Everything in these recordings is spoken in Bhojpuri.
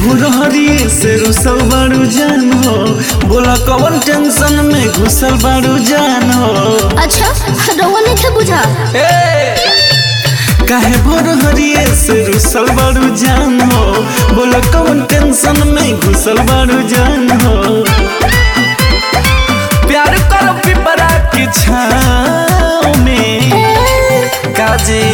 भुरहरी से रुसल बारू जान हो बोला कौन टेंशन में घुसल बारू जान हो अच्छा रउआ नहीं थे बुझा काहे भुरहरी से रुसल बारू जान हो बोला कौन टेंशन में घुसल बारू जान हो प्यार करो पिपरा की छाँव में काजी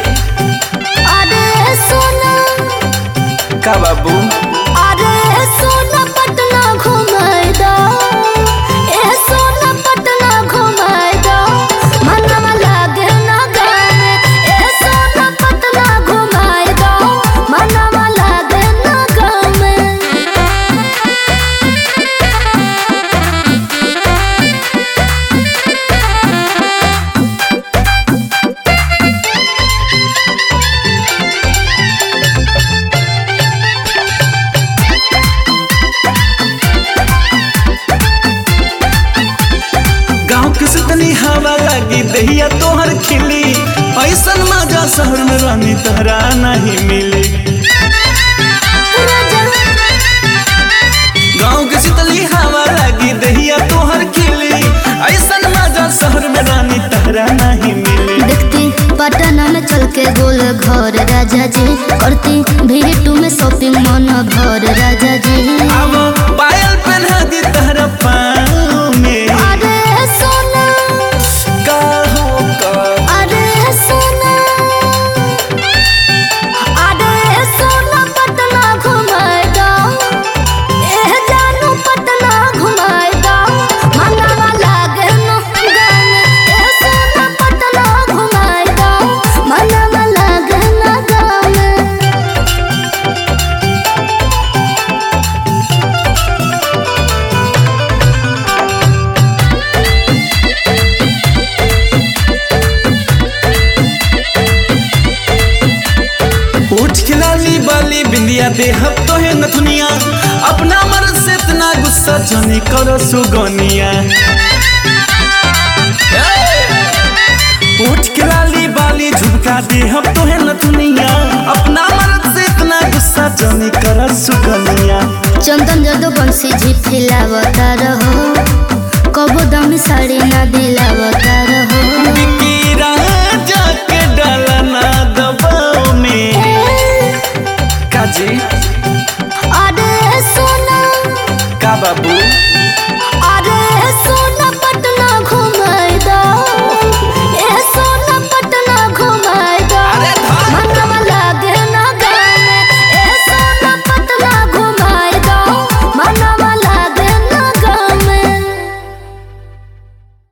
अरे सोना का बाबू अरे सोना पटना घुमाए दो ए सोना पटना घुमाए दो मनवा लागे ना गाने ए सोना पटना घुमाए दो मनवा लागे ना गाने गाँव के सितनी हवा लगी दहिया तोहर खिली ऐसन मजा शहर में रानी तहरा नहीं मिली गाँव के सितली हवा लगी दहिया तोहर खिली ऐसन मजा शहर में रानी तहरा नहीं मिली देखती पटना में चल के गोल घर राजा जी करती भीटू में शॉपिंग मन भर राजा जी अब पायल पहना दी तहरा पाँव में अरे सोना का हो का अरे सोना अरे सोना पटना घुमाए दो एह जानू पटना घुमाए दो मनवा लागे न गाने एह सोना पटना घुमाए दो मनवा लागे न गाने उठ खिलाली बाली बिंदिया दे हब तो है नथुनिया अपना मर्द से इतना गुस्सा जाने करो सुगनिया उठ खिलाली बाली झुमका दे हब तो है नथुनिया अपना मर्द से इतना गुस्सा जाने करो सुगनिया चंदन जदो बंसी झिफिलावता रहो कबो दम साड़ी ना दिलावता रहो बिकी राजा के डाला ना दबाव में काजी अरे सोना का बाबू